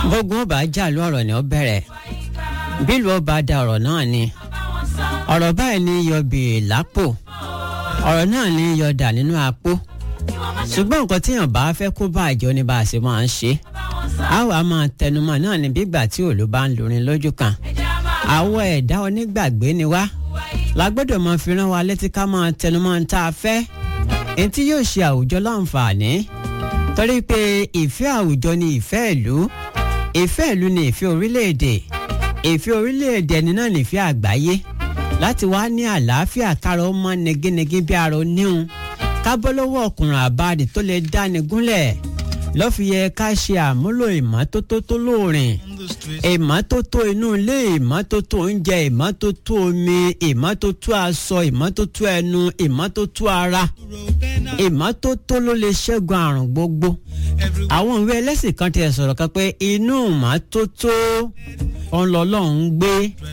bógun ọba jàlú ọ̀rọ̀ ni ó bẹ̀rẹ̀ bílù ọba da ọ̀rọ̀ náà ni ọ̀rọ̀ báyìí ní yọ bèè lápò ọ̀rọ̀ náà ní yọ dà nínú apó ṣùgbọ́n nǹkan tíyàn bá fẹ́ kó bá àjọ ni bá a ṣe máa ń ṣe á wàá máa tẹnumọ́ náà ní bígbà tí òòlù bá ń lurin lójú kan àwọ̀ ẹ̀dá onígbàgbé ni wá lágbọ́dọ̀ máa fi rán wa létí ká máa tẹnumọ́ ń tá a fẹ́ èyí tí yóò ṣe àwùjọ láǹfààní torí pé ìfẹ́ àwùjọ ni ìfẹ́ ìlú ìfẹ́ ìlú ni ìfẹ́ orílẹ̀-èdè ìfẹ́ orílẹ̀-èdè ẹni náà ní ìfẹ́ àgbáyé láti wá ní àlàáfíà kára ó mọ́ neginegi bí ara oníhun ká bọ́ lọ́wọ́ ọkùnrin àbáàdì tó lè dáni gúnlẹ̀ ló fi yẹ ká ṣe àmúlò ìmọ́tótó tó lóòrìn ìmọ́tótó inú ilé ìmọ́tótó oúnjẹ ìmọ́tótó omi ìmọ́tótó aṣọ ìmọ́tótó ẹnu ìmọ́tótó ara ìmọ́tótó ló lè ṣẹ́gun àrùn gbogbo àwọn ìwé ẹlẹ́sìn kan ti sọ̀rọ̀ kan pé inú ìmọ́tótó ọlọ́lọ́run ń gbé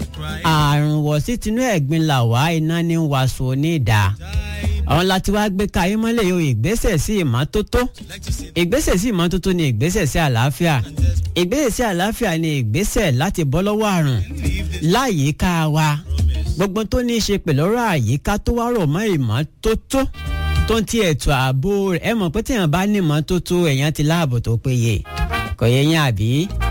àrùn wọ̀ sí tinú ẹ̀gbin làwá iná ní wàásù onídà àwọn láti wá gbé káyé mọ́lẹ̀ yóò ìgbésẹ̀ sí ìmọ́tótó ìgbésẹ̀ sí ìmọ́tótó ni ìgbésẹ̀ sí àlàáfíà ìgbésẹ̀ sí àlàáfíà ni ìgbésẹ̀ láti bọ́ lọ́wọ́ àrùn láyìíká wa gbogbo tó ní í ṣe pẹ̀lú ọ̀rọ̀ àyíká tó wá rọ̀ mọ́ ìmọ́tótó tó ń ti ètò ààbò rẹ̀ ẹ mọ̀ pé téèyàn bá ní ìmọ́tótó èèyàn ti láàbò tó péye kò yẹ yín àbí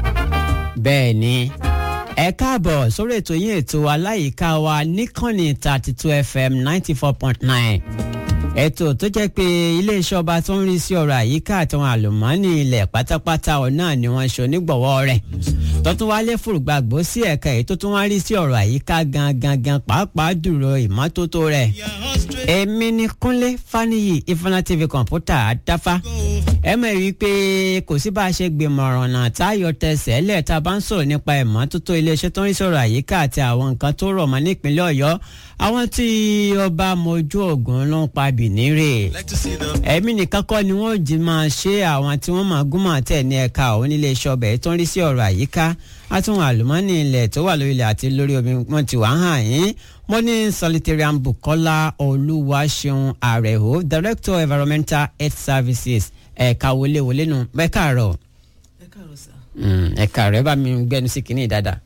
bẹ́ẹ̀ ni ẹ káàbọ̀ sórí ètò yín ètò aláyìíká wa níkànnì thirty two fm ninety four point nine ètò tó jẹ́ pé iléeṣẹ́ ọba tó ń rí sí ọ̀rọ̀ àyíká àtàwọn àlùmọ́ọ́nì ilẹ̀ pátápátá ọ̀nà ni wọ́n ṣe onígbọ̀wọ́ rẹ̀ tó tún wá lé fùrùgbàgbó sí ẹ̀ka èyí tó tún wá rí sí ọ̀rọ̀ àyíká gangan gan pàápàá dùrọ̀ ìmọ́tótó rẹ̀ èmi ni kúnlé faniyi ifeanyi tv kọ̀ǹpútà àdáfá ẹ mọ̀ rí i pé kò sí bá a ṣe gbìmọ̀ràn náà táyọ̀ tẹsẹ̀ lẹ̀ tá a bá ń sọ̀rọ̀ nípa ìmọ́tótó iléeṣẹ́ tó ń rí sọ̀rọ̀ àyíká àti àwọn nǹkan tó rọ̀ mọ́ nípínlẹ̀ ọ̀yọ́ àwọn tí ọba mojú ògùn ló ń pa bìnírè ẹ̀mí nìkan kọ́ ni wọ́n jí máa ṣe àwọn tí wọ́n máa gúnmọ̀ tẹ̀ ní ẹ̀ka òun nílé iṣẹ́ ọbẹ̀ tó ń rí sí ọ̀rọ̀ àyíká àtúnwò àlùmọ́ọ́nì ilẹ̀ tó wà lórí ilẹ̀ àti lórí omi wọn ti wà hàn yín mo ní solitarian bukola olúwaṣeun àrẹ̀hó director environmental health services ẹ̀ka wọléwọlé nu ẹ káàárọ̀ ẹ káàárọ̀ sá. ẹ káàárọ̀ ẹ bá mi gbẹnu sí kinní dáadáa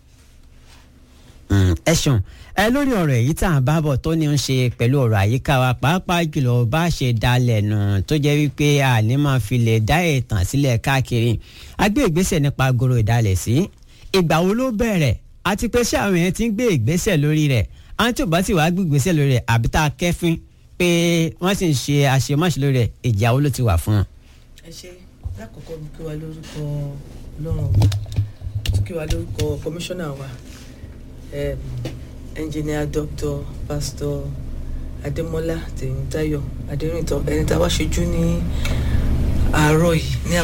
ẹ ṣeun ẹ lórí ọ̀rọ̀ èyí tá à ń bá bọ̀ tó ní ń ṣe pẹ̀lú ọ̀rọ̀ àyíká wa pàápàá jùlọ bá ṣe dalẹ̀ nù tó jẹ́ wípé àní máa fi lè dá ìtàn sílẹ̀ káàkiri a gbé ìgbésẹ̀ nípa agoro ìdálẹ̀ sí ìgbà wo ló bẹ̀rẹ̀ àti pé ṣé àwọn yẹn ti ń gbé ìgbésẹ̀ lórí rẹ̀ àwọn tí ò bá sì wá gbé ìgbésẹ̀ lórí rẹ̀ àbí tá a kẹ́fín pé wọ́n sì ń ṣe àṣemáṣe lórí rẹ̀ ìjà wo ló ti wà fún wọn. ẹ ṣe lákòókò mo kí wa lórúkọ ọlọ́run ọba mo kí wa lórúkọ kọmíṣánná wa um, engineer doctor pastor adémọlá tèmítáyọ̀ adérìntàn ẹni tá a wá ṣojú ní àárọ̀ yìí ní